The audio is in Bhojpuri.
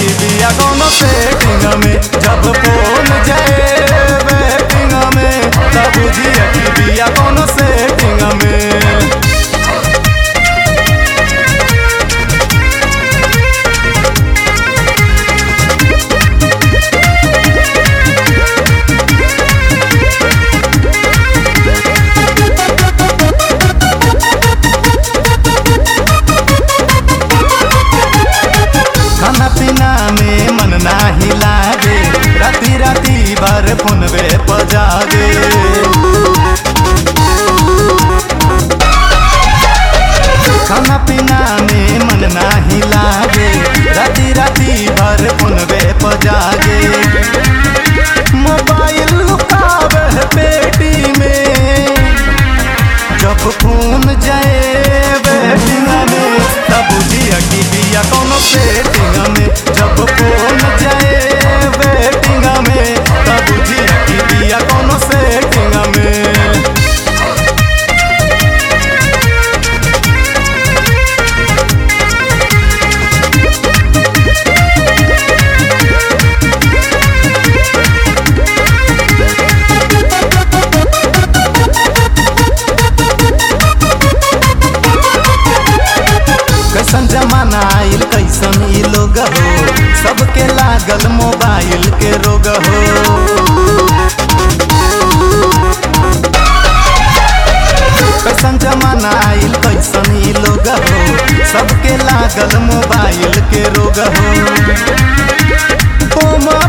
की बिया कोनो सेटिंग में जब फोन जाए वेटिंग में तब बुझिया की बिया कोनो सेटिंग में खाना पीना में मन नाही लागे राती राती भर फोनवे पजागे खाना पीना में मन नाही लागे राती राती भर फोनवे पजागे मोबाइल लुकावे है पेटी में जब फोन जाए वेटिंग में तब बुझिया की बिया कोनो सेटिंग में जब फोन जाए वेटिंग में तब बुझिया की बिया कोनो सेटिंग में कैसन जमाना आइल कैसन ई लोग हो सबके लागल मोबाइल के रोग हो कैसन जमाना आइल कैसन ई लोग हो सबके लागल मोबाइल के रोग हो उमर